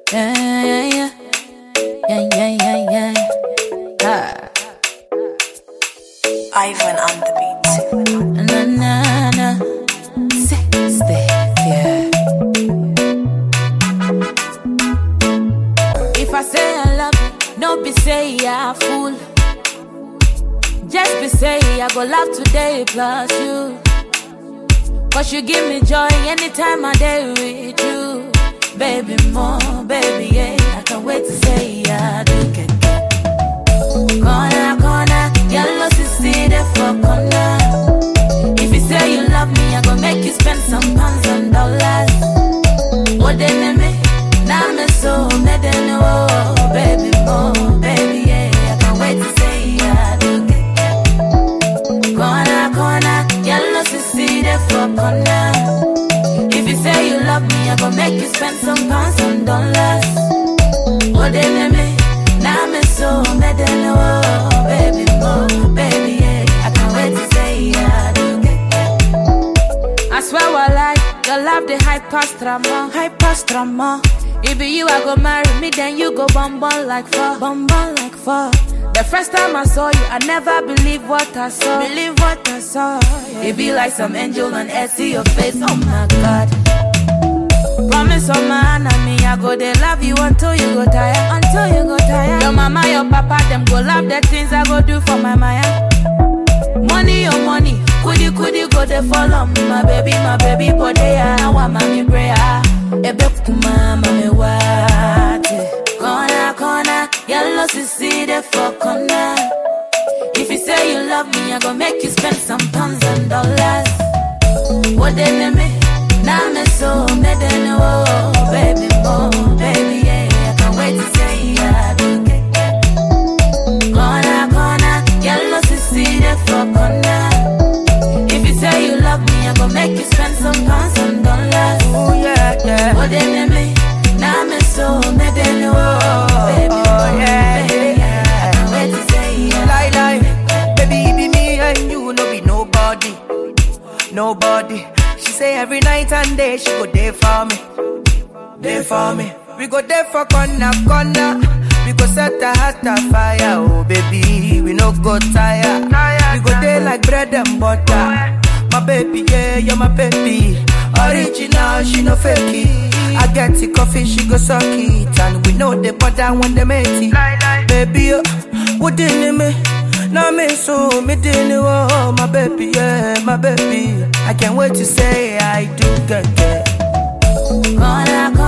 Yeah, yeah, yeah. Yeah, yeah, yeah, yeah. Ah. Ivan on the beat. Na, na, na. Sexy, yeah. If I say I love you, no be say I fool. Just be say I go love today plus you. Cause you give me joy anytime I day with you. Baby, more, baby, yeah. I can't wait to say I do get Corner, corner, yellow see there for corner. If you say you love me, I go make you spend some pounds and dollars. What they name me? Now me so me they know, baby, more, baby, yeah. I can't wait to say I do get Corner, corner, yellow see there for corner. If you say you love me, I go make you spend some pounds and dollars. What they name me? Now me so me they know, baby, more, baby, yeah. I can't wait to say I do get I swear I like your love the high past drama, high past drama. It be you I go marry me, then you go bum bum like fuck, bum bum like fuck. The first time I saw you, I never believed what I saw. Believe what I saw. It be like some angel on earth, see your face. Oh my God. Promise on my enemy, I go they love you until you go tired, until you go tired. Your mama, your papa, them go love the things I go do for my Maya. Money, your money, couldy couldy go they follow me, my baby, my baby, but they are I want mommy prayer. Ebe kuma mami wate, corner corner, yellow sissy they for corner. If you say you love me, I go make you spend some pounds and dollars. What they name me? Now me so me they know, baby, more, baby, yeah. I can't wait to say I do get Corner, corner, yellow see there for corner. If you say you love me, I go make you spend some pounds and dollars. Oh yeah, yeah. What they name me? Now me so me they know, baby, Oh, more, yeah, baby, yeah. I can't wait to say I Lie, lie. Baby, it be me and you, no be nobody. Nobody. She say every night and day she go there for me. There for me. We go there for corner, corner. We go set a heart afire, oh baby. We no go tire. We go there like bread and butter. My baby, yeah, you're my baby. Original, she no fake it. I get the coffee, she go suck it. And we know the butter when they make it. Baby, oh, what in me? Now me so me didn't oh my baby, yeah, my baby. I can't wait to say I do get get. Corner, corner.